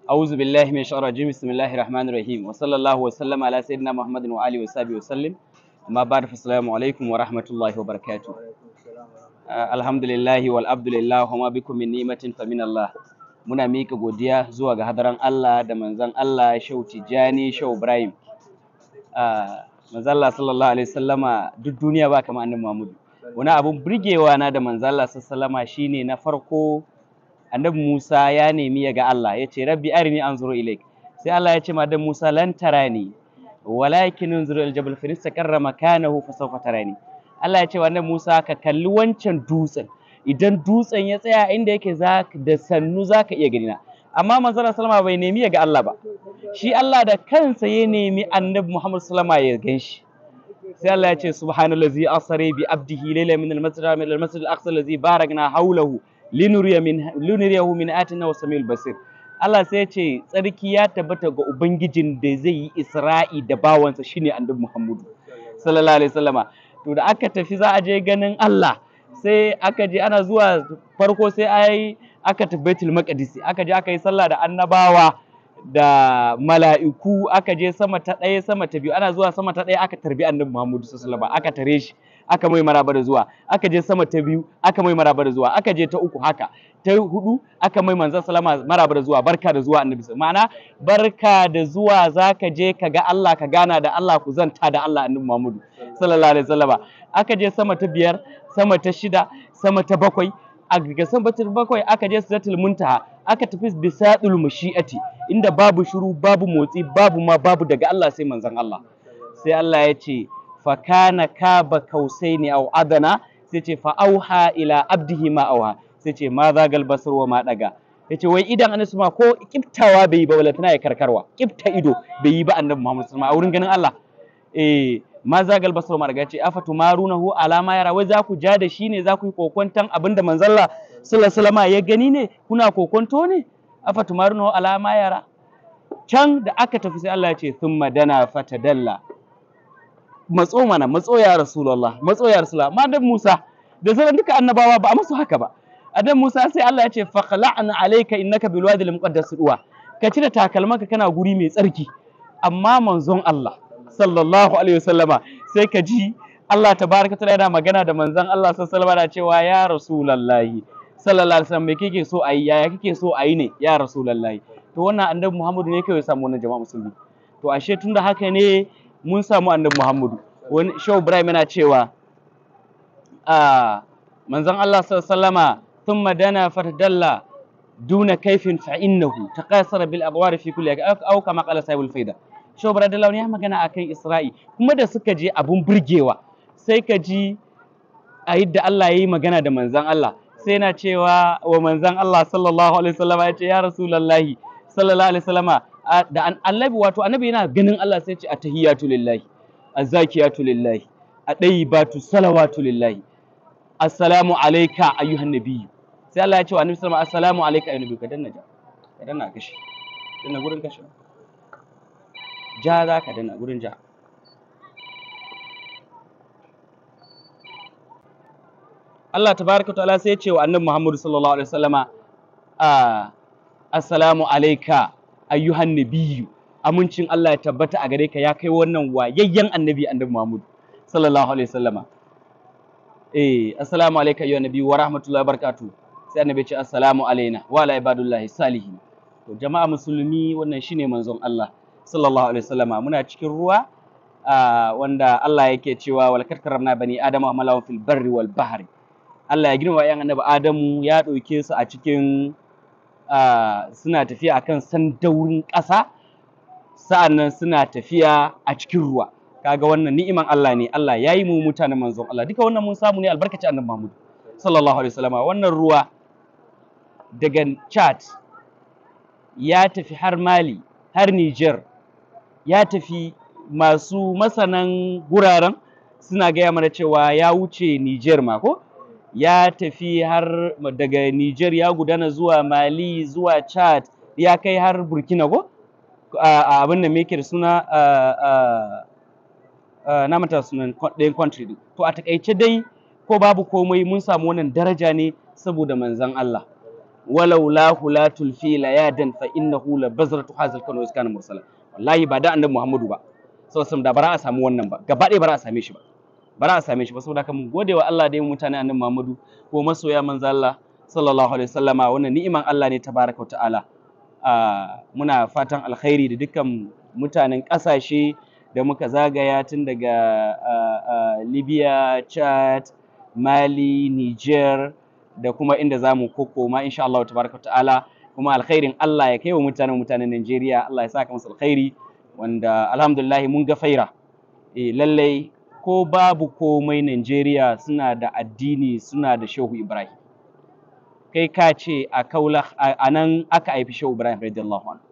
أعوذ بالله من الشيطان الرجيم بسم الله الرحمن الرحيم وصلى الله وسلم على سيدنا محمد وآله وصحبه وسلم أما بعد فالسلام عليكم ورحمة الله وبركاته آه الحمد لله والعبد لله وما بكم من نعمة فمن الله muna mika godiya zuwa ga hadaran Allah da manzon Allah Shehu Tijjani Shehu Ibrahim ah manzon Allah sallallahu alaihi wasallama duk duniya ba kamar annabi Muhammad wani abun burgewa na da manzon Allah sallallahu alaihi wasallama shine na farko annabi Musa ya nemi ya ga Allah ya ce rabbi arini anzuru ilaik sai Allah ya ce ma da Musa lan tarani walakin unzuru ila jabal fa istaqarra makanahu fa sawfa tarani Allah ya ce wa annabi Musa ka kalli wancan dutsen idan dutsen ya tsaya inda yake za da sannu zaka iya gani na amma manzon sallama bai nemi ya ga Allah ba shi Allah da kansa ya nemi annabi Muhammad sallama ya gan shi sai Allah ya ce subhanallazi asri bi abdihi layla min al-masjid min al-masjid al-aqsa allazi barakna hawlahu linuriya min linuriyahu min atina wasamil basir Allah sai ya ce tsarki ya tabbata ga ubangijin da zai yi Isra'i da bawansa shine annabi Muhammadu sallallahu alaihi wasallama to da aka tafi za a je ganin Allah sai aka je ana zuwa farko sai ai aka tafi Baitul Maqdis aka je aka yi sallah da annabawa da mala'iku aka je sama ta ɗaya sama ta biyu ana zuwa sama ta ɗaya aka tarbi annabi Muhammadu sallallahu alaihi wasallama aka tare shi aka mai maraba da zuwa aka je sama ta biyu aka mai maraba da zuwa aka je ta uku haka ta hudu aka mai manzon salama maraba da zuwa barka da zuwa annabi ma'ana barka da zuwa zaka je ka ga Allah ka gana da Allah ku zanta da Allah annabi Muhammadu sallallahu alaihi wasallama aka je sama ta biyar sama ta shida sama ta bakwai a ga sama ta bakwai aka je sidratul muntaha aka tafi bisadul mashi'ati inda babu shiru babu motsi babu ma babu daga Allah sai manzon Allah sai Allah ya ce fakana kaba kausaini au adana sai ce fa auha ila abdihi ma auha sai ce ma zagal basar wa ma daga yace wai idan annabi ma ko kiftawa bai yi ba wala tana ya karkarwa kifta ido bai yi ba annabi Muhammad sallallahu alaihi a wurin ganin Allah eh ma zagal basar wa ma daga yace afatu marunahu alama yara wai za ku ja da shi ne za ku yi kokonton abinda manzon Allah sallallahu alaihi wasallam ya gani ne kuna kokonto ne afatu marunahu alama yara can da aka tafi sai Allah ya ce thumma dana fatadalla matso mana matso ya rasulullah matso ya rasulullah amma dan Musa da sauran duka annabawa ba a musu haka ba adan Musa sai Allah ya ce faqla'na alayka innaka bil wadi al muqaddas duwa ka cire takalmanka kana guri mai tsarki amma manzon Allah sallallahu alaihi wasallama sai ka ji Allah tabaraka ta'ala yana magana da manzon Allah sallallahu alaihi wasallama cewa ya rasulullahi sallallahu alaihi wasallam me kike so ayi yaya kike so ayi ne ya rasulullahi to wannan annabi Muhammadu ne kai ya samu wannan jama'a musulmi to ashe tunda haka ne mun samu annabi Muhammadu wani Shehu Ibrahim yana cewa a manzon Allah sallama thumma dana fatadalla duna kaifin fa innahu taqasara bil abwar fi kulli aw kama qala sahibul faida Shehu Ibrahim Dallawi ya magana akan Isra'i kuma da suka je abun burgewa sai ka ji a yadda Allah ya yi magana da manzon Allah sai yana cewa wa manzon Allah sallallahu alaihi wasallama ya ce ya rasulullahi sallallahu alaihi wasallama da annabi wato annabi yana ganin Allah sai ce attahiyatu lillahi azzakiyatu lillahi adayyibatu salawatu lillahi assalamu alayka ayyuhan nabiyyu sai Allah ya ce wa annabi sallallahu alaihi assalamu alayka ayyuhan nabiyyu ka danna ja ka danna kashi danna gurin kashi ja za ka danna gurin ja Allah tabaraka wa ta'ala sai ya ce wa annabi Muhammad sallallahu alaihi wasallama assalamu alayka ayyuhan nabiyyu amincin Allah ya tabbata a gare ka ya kai wannan wayayyen annabi annabi Muhammad sallallahu alaihi wasallama eh assalamu alayka ayyuhan nabiyyu wa rahmatullahi wa barakatuh sai annabi ya ce assalamu alaina wa ala ibadullahi salihin to jama'a musulmi wannan shine manzon Allah sallallahu alaihi wasallama muna cikin ruwa wanda Allah yake cewa wal karramna bani adama hamalahum fil barri wal bahri Allah ya girma yan annabi Adamu ya ɗauke su a cikin suna tafiya akan sandaurin ƙasa sa'annan suna tafiya a cikin ruwa kaga wannan ni'iman Allah ne Allah ya yi mu mutanen manzon Allah duka wannan mun samu ne albarkaci annabi Muhammad sallallahu alaihi wasallam wannan ruwa daga Chad ya tafi har Mali har Niger ya tafi masu masanan guraren suna gaya mana cewa ya wuce Niger ma ko ya tafi har daga Niger ya gudana zuwa Mali zuwa Chad ya kai har Burkina ko a abin da yake da suna na mata sunan ɗayan country din to a takaice dai ko babu komai mun samu wannan daraja ne saboda manzon Allah walau la hulatul fi layadan fa innahu la bazratu hazal kanu iskana mursala wallahi ba da annabi Muhammadu ba saboda da bara a samu wannan ba gaba ɗaya bara a same shi ba bara a same shi ba saboda haka mun gode wa Allah da yin mutane annabi Muhammadu ko masoya manzo Allah sallallahu alaihi wasallama wannan ni'iman Allah ne tabaraka wa ta'ala muna fatan alkhairi da dukkan mutanen ƙasashe da muka zagaya tun daga Libya, Chad, Mali, Niger da kuma inda za mu kokoma insha Allah tabaraka ta'ala kuma alkhairin Allah ya kai wa mutanen mutanen Najeriya Allah ya saka musu alkhairi wanda alhamdulillah mun ga faira eh lallai ko babu komai Najeriya suna da addini suna da Shehu Ibrahim kai ka ce a kaula a nan aka haifi Shehu Ibrahim radiyallahu anhu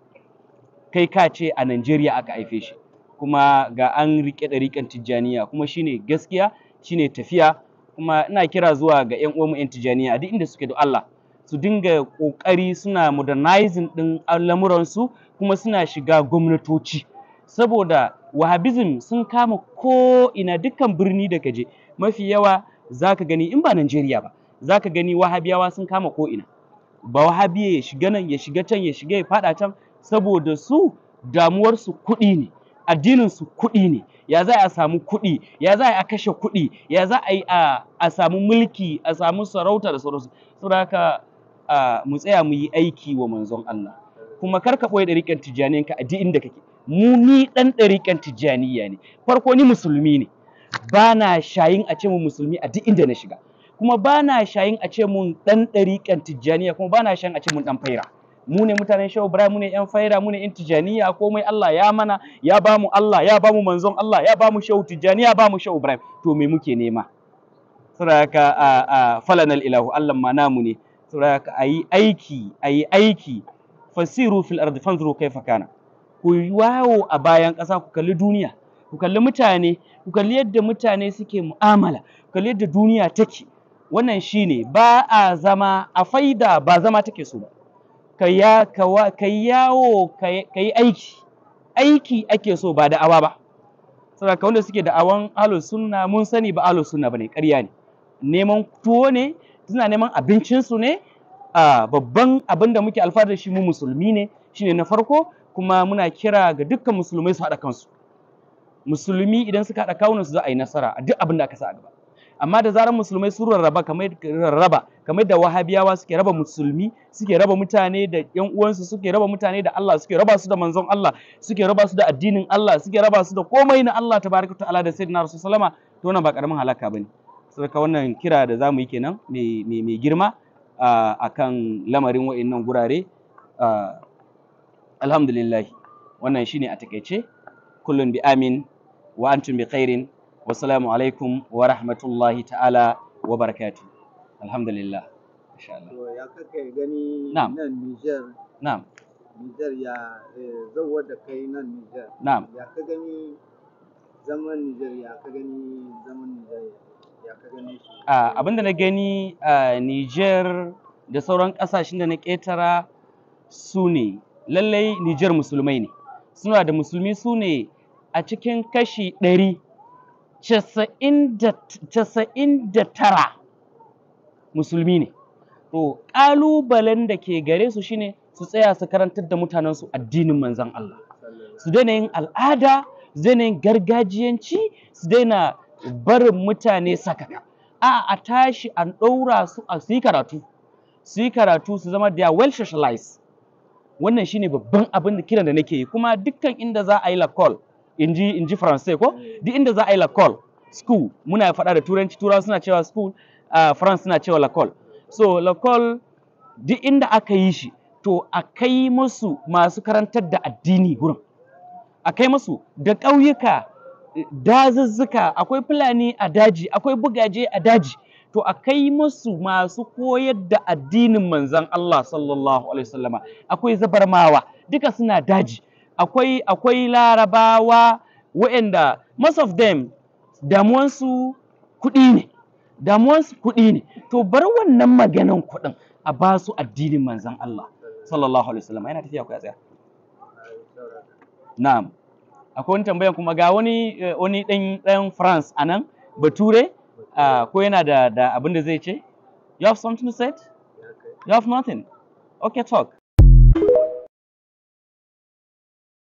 kai ka ce a Najeriya aka haife shi kuma ga an rike ɗariƙan Tijjaniya kuma shine gaskiya shine tafiya kuma ina kira zuwa ga ƴan uwanmu ƴan Tijjaniya duk inda suke da Allah su dinga ƙoƙari suna modernizing ɗin lamuransu kuma suna shiga gwamnatoci saboda wahabism sun kama ko ina dukkan birni da kaje mafi yawa zaka gani in ba Najeriya ba zaka gani wahabiyawa sun kama ko ina ba wahabiya ya shiga nan ya shiga can ya shiga ya faɗa can saboda su damuwarsu kuɗi ne addininsu kuɗi ne ya za a samu kuɗi ya za a kashe kuɗi ya za a yi a samu mulki a samu sarauta da sauransu saboda haka mu tsaya mu yi aiki wa manzon Allah kuma kar ka ɓoye ɗariƙan tijjaniyanka a duk inda kake mu ni ɗan ɗariƙan tijjaniya ne farko ni musulmi ne ba na shayin a ce mu musulmi a duk inda na shiga kuma ba na shayin a ce mun ɗan ɗariƙan tijjaniya kuma ba na shayin a ce mun ɗan faira mu ne mutanen shehu ibrahim mu ne yan faira mu ne yan tijaniya komai Allah ya mana ya ba mu Allah ya ba mu manzon Allah ya ba mu shehu tijaniya ya ba mu shehu ibrahim to me muke nema saboda haka a a falanal ilahu Allah ma namu ne saboda haka ayi aiki ayi aiki fasiru fil ardi fanzuru kaifa kana ku yawo a bayan ƙasa ku kalli duniya ku kalli mutane ku kalli yadda mutane suke mu'amala ku kalli yadda duniya take wannan shine ba a zama a faida ba zama take so ba ka ya ka yawo ka yi aiki aiki ake so ba da'awa ba saboda wanda suke da'awan ahlus sunna mun sani ba ahlus sunna bane ƙarya ne neman tuwo ne suna neman abincin su ne a babban abin da muke alfahari da shi mu musulmi ne shine na farko kuma muna kira ga dukkan musulmai su haɗa kansu musulmi idan suka haɗa kawunan su za a yi nasara a duk abin da aka sa a gaba amma da zarar musulmai sun rarraba kamar rarraba kamar da wahabiyawa suke raba musulmi suke raba mutane da yan uwansu suke raba mutane da Allah suke raba su da manzon Allah suke raba su da addinin Allah suke raba su da komai na Allah tabaraka ta'ala da sayyidina rasul sallama to wannan ba karamin halaka bane saboda wannan kira da zamu yi kenan mai mai girma akan lamarin wa'annan gurare alhamdulillah wannan shine a takeice kullun bi amin wa antum bi khairin wassalamu alaikum wa rahmatullahi ta'ala wa barakatuh alhamdulillah insha Allah To ya kake gani Na'am. nan Niger, na'am Niger ya eh, zauwa da kai nan Niger. na'am Ya ka gani zaman Niger ya ka gani zaman Niger ya ka gani shi. Ah, abinda na gani a Niger da sauran ƙasashen da na ƙetara su ne lallai Niger musulmai ne suna da musulmi su ne a cikin kashi ɗari casa'in da casa'in da tara musulmi ne to ƙalubalen da ke gare su shine su tsaya su karantar da mutanensu addinin manzon Allah su daina yin al'ada su daina yin gargajiyanci su daina barin mutane sakaka a a tashi an ɗaura su a su yi karatu su yi karatu su zama they are well socialized wannan shine babban abin da kiran da nake yi kuma dukkan inda za a yi lakol in ji in ji faransai ko duk inda za a yi lakol school muna faɗa da turanci turawa suna cewa school a france suna cewa lakol so lakol duk inda aka yi shi to a kai musu masu karantar da addini gurin a kai musu da ƙauyuka dazuzzuka akwai fulani a daji akwai bugaje a daji to a kai musu masu koyar da addinin manzon Allah sallallahu alaihi wasallama akwai zabarmawa duka suna daji akwai akwai larabawa waɗanda most of them damuwansu kuɗi ne damuwansu kuɗi ne to bar wannan maganan kuɗin a ba su addinin manzon Allah sallallahu alaihi wasallama yana tafiya ku ya tsaya Na'am. Akwai wani tambayan kuma ga wani eh, wani ɗan ɗan France a nan Bature ah, ko yana da da abin da zai ce? You have something to say? Ya kai. You have nothing. Okay, talk.